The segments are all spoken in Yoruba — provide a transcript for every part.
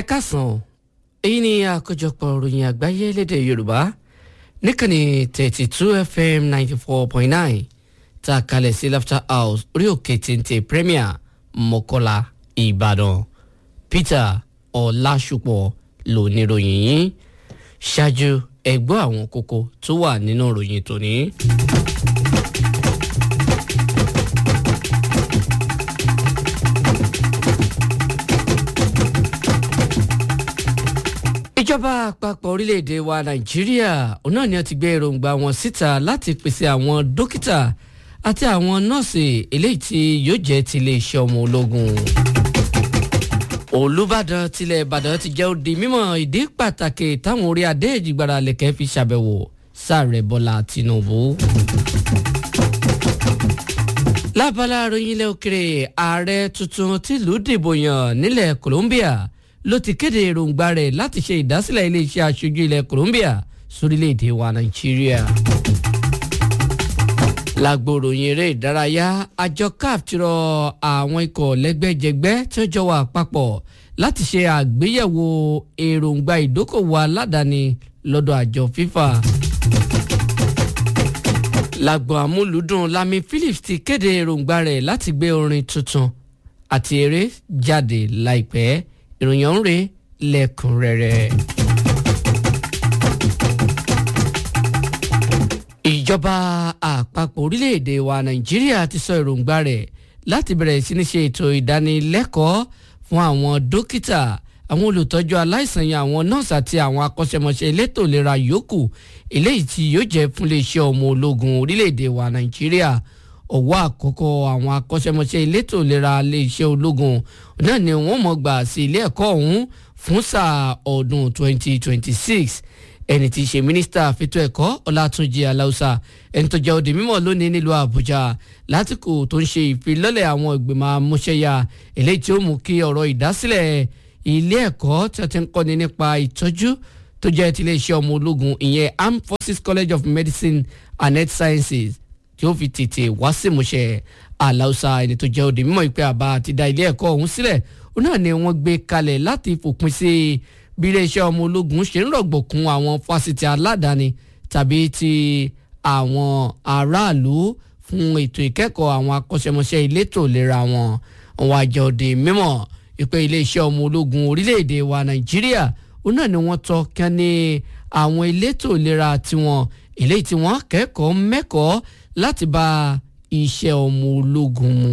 káàsán èyí ni àkójọpọ̀ ròyìn àgbáyé lédè yorùbá níkànnì thirty two fm ninety four point nine tá a kalẹ̀ sí laughter house orí òkè téńté premier mọ́kọ́lá ìbàdàn peter ọ̀làṣùpọ̀ ló ní ròyìn yìí ṣáájú ẹgbọ́ àwọn kókó tó wà nínú ròyìn tòní. ìjọba àpapọ̀ orílẹ̀-èdè wa nàìjíríà òun náà ni wọ́n ti gbé èròǹgbà wọn síta láti pèsè àwọn dókítà àti àwọn nọ́ọ̀sì eléyìí tí yóò jẹ́ ti iléeṣẹ́ ọmọ ológun. olùbàdàn tilẹ̀ ìbàdàn ti jẹ́ òdi mímọ̀ ìdí pàtàkì táwọn orí adé ìjìgbara lẹ̀kẹ́ fi ṣàbẹ̀wò sáàrẹ̀ bọ́lá tìǹbù. lábala ròyìn ilẹ̀ òkèrè ààrẹ tuntun tìlú dìbò yàn nílẹ̀ colombia ló ti kéde èròǹgbà rẹ̀ láti ṣe ìdásílẹ̀ iléeṣẹ́ aṣojú ilẹ̀ Colombia sórílẹ̀‐èdè wa Nàìjíríà. lágbóròyìn eré ìdárayá àjọ CAF ti rọ àwọn ikọ̀ lẹ́gbẹ́jẹgbẹ́ tí ó jọ wà papọ̀ láti ṣe àgbéyẹ̀wò èròǹgbà ìdókòwò aládàáni lọ́dọ̀ àjọ FIFA. lágbo àmúlùdùn Lami Phillips ti kéde èròǹgbà rẹ̀ láti gbé orin tuntun àti eré jáde láìpẹ́ ìròyìn ọ̀hún rèé lẹ́kùnrẹ́rẹ́. ìjọba àpapọ̀ orílẹ̀-èdè wa nàìjíríà ti sọ èròǹgbà rẹ̀ láti bẹ̀rẹ̀ sí ní ṣe ètò ìdánilẹ́kọ̀ọ́ fún àwọn dókítà àwọn olùtọ́jú aláìsàn yẹn àwọn nọ́ọ̀sì àti àwọn akọ́ṣẹ́mọṣẹ́ elétò ìlera yòókù eléyìí tí yóò jẹ́ fún iléeṣẹ́ ọmọ ológun orílẹ̀-èdè wa nàìjíríà ọ̀wọ́ àkọ́kọ́ àwọn akọ́ṣẹ́mọṣẹ́ elétò ìlera iléeṣẹ́ ológun náà ni wọ́n mọ̀ gbà sí ilé ẹ̀kọ́ ọ̀hún fún sáà ọdún 2026 ẹni tí í ṣe mínísítà fètò ẹ̀kọ́ ọlátúnjì aláùsà ẹni tó jẹ́ òde mímọ́ lónìí nílùú àbújá látìkù tó ń ṣe ìfilọ́lẹ̀ àwọn ìgbìmọ̀ amúṣẹ́yà eléyìí tí ó mú kí ọ̀rọ̀ ìdásílẹ̀ ilé ẹ̀kọ́ tí wọ́n ti ń kọ́ni nípa ìtọ́jú tó jẹ́ ti iléeṣẹ́ ọmọ ológun ìyẹn armed forces college of medicine and health sciences tí ó fi tètè wá sí ìmúṣẹ aláùsà ẹni tó jẹ́ òde mímọ́ ìpè àbá àti dá ilé ẹ̀kọ́ ọ̀hún sílẹ̀ ó náà ni wọ́n gbé kalẹ̀ láti fòpin sí bí iléeṣẹ́ ọmọ ológun ṣe ń rọ̀gbọ̀kún àwọn fásitì aládàáni tàbí ti àwọn aráàlú fún ètò ìkẹ́kọ̀ọ́ àwọn akọ́ṣẹ́mọṣẹ́ elétò ìlera wọn wọn àjọ òde mímọ́ ìpè iléeṣẹ́ ọmọ ológun orílẹ̀-èdè wa nàìjíríà ó náà ni wọ́n tọ́ kí wọ́n ní àwọn elétò ìlera tiwọn eléyìí tí wọ́n kẹ́kọ̀ọ́ mẹ́kọ̀ọ́ láti bá iṣẹ́ ọmọ ológun mu.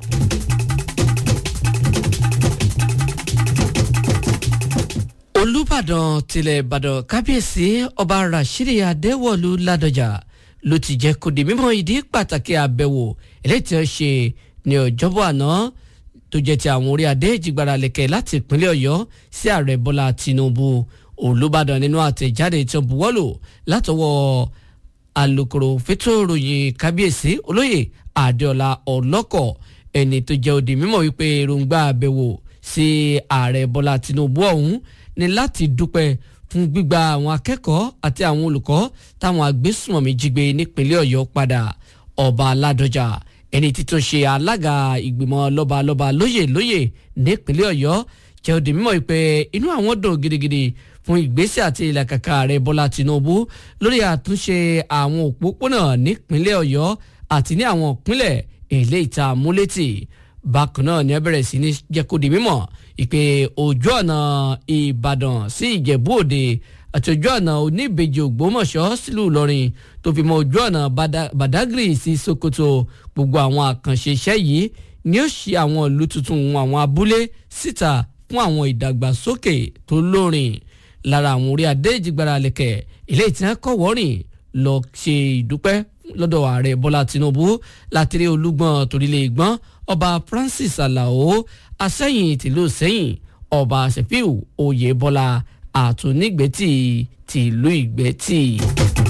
olùbàdàn tilẹ̀ ìbàdàn kábíyèsí ọba rashidi adéwọ̀lú ládọjà ló ti jẹ́ kó di mímọ̀ ìdí pàtàkì àbẹ̀wò eléyìí tí wọ́n ṣe ní ọjọ́bọ̀ àná tó jẹ́ ti àwọn orí adé ìjìgbara lẹ̀kẹ̀ láti ìpínlẹ̀ ọ̀yọ́ sí ààrẹ bọ́lá tinubu olùbàdàn nínú àtẹ̀jáde tí wọ́n buwọ́lù látọwọ́ alukoro fẹ́tò ròyìn kábíyèsí olóyè adéọlá ọlọ́kọ̀ ẹni tó jẹ́ òdì mímọ̀ wípé èròǹgbà àbẹ̀wò sí ààrẹ bọ́lá tinubu ọ̀hún ni láti dúpẹ́ fún gbígba àwọn akẹ́kọ̀ọ́ àti àwọn olùkọ́ táwọn agbésùnmọ̀mí jí gbé nípínlẹ̀ ọ̀yọ́ padà ọba aládọjà ẹni títún ṣe alága ìgbìmọ̀ lọ́balọ́ba lóyè lóyè nípínlẹ̀ ọ̀yọ́ jẹ́ òdì mímọ̀ wípé inú àwọn dùn gidigidi fún ìgbésẹ̀ àti ìlàkàkà ààrẹ bọ́lá tinubu lórí àtúnṣe àwọn òpópónà nípínlẹ̀ ọ̀yọ́ àti ní àwọn ìpínlẹ̀ èlé ìta múlétì bákan náà ni ẹ bẹ̀rẹ̀ sí ní jẹ́ kó di mímọ̀ ìpè ojú ọ̀nà ìbàdàn sí ìjẹ̀bú òde àti ojú ọ̀nà oníbejì ògbómọ̀ṣọ́ sílùú ìlọrin tó fi mọ ojú ọ̀nà badagry sí sokoto gbogbo àwọn àkànṣe iṣẹ́ yìí ni ó ṣe àwọn ìlú tuntun àwọn abúlé síta fún àwọn ìdàgbàsókè tó lórin lára àwọn orí adé ìjìgbara lẹ̀kẹ̀ ilé ìtàn kọ̀wọ́rìn lọ ṣe ìdúpẹ́ lọ́dọ̀ ààrẹ bọ́lá tinubu láti rí olúgbọ́n torílẹ̀ ìgbọ́n ọba francis alao asẹ́yìn tìlú sẹ́yìn ọba sefiu oyèbọ́lá àtúnígbẹ́tì tìlú ìgbẹ́tì.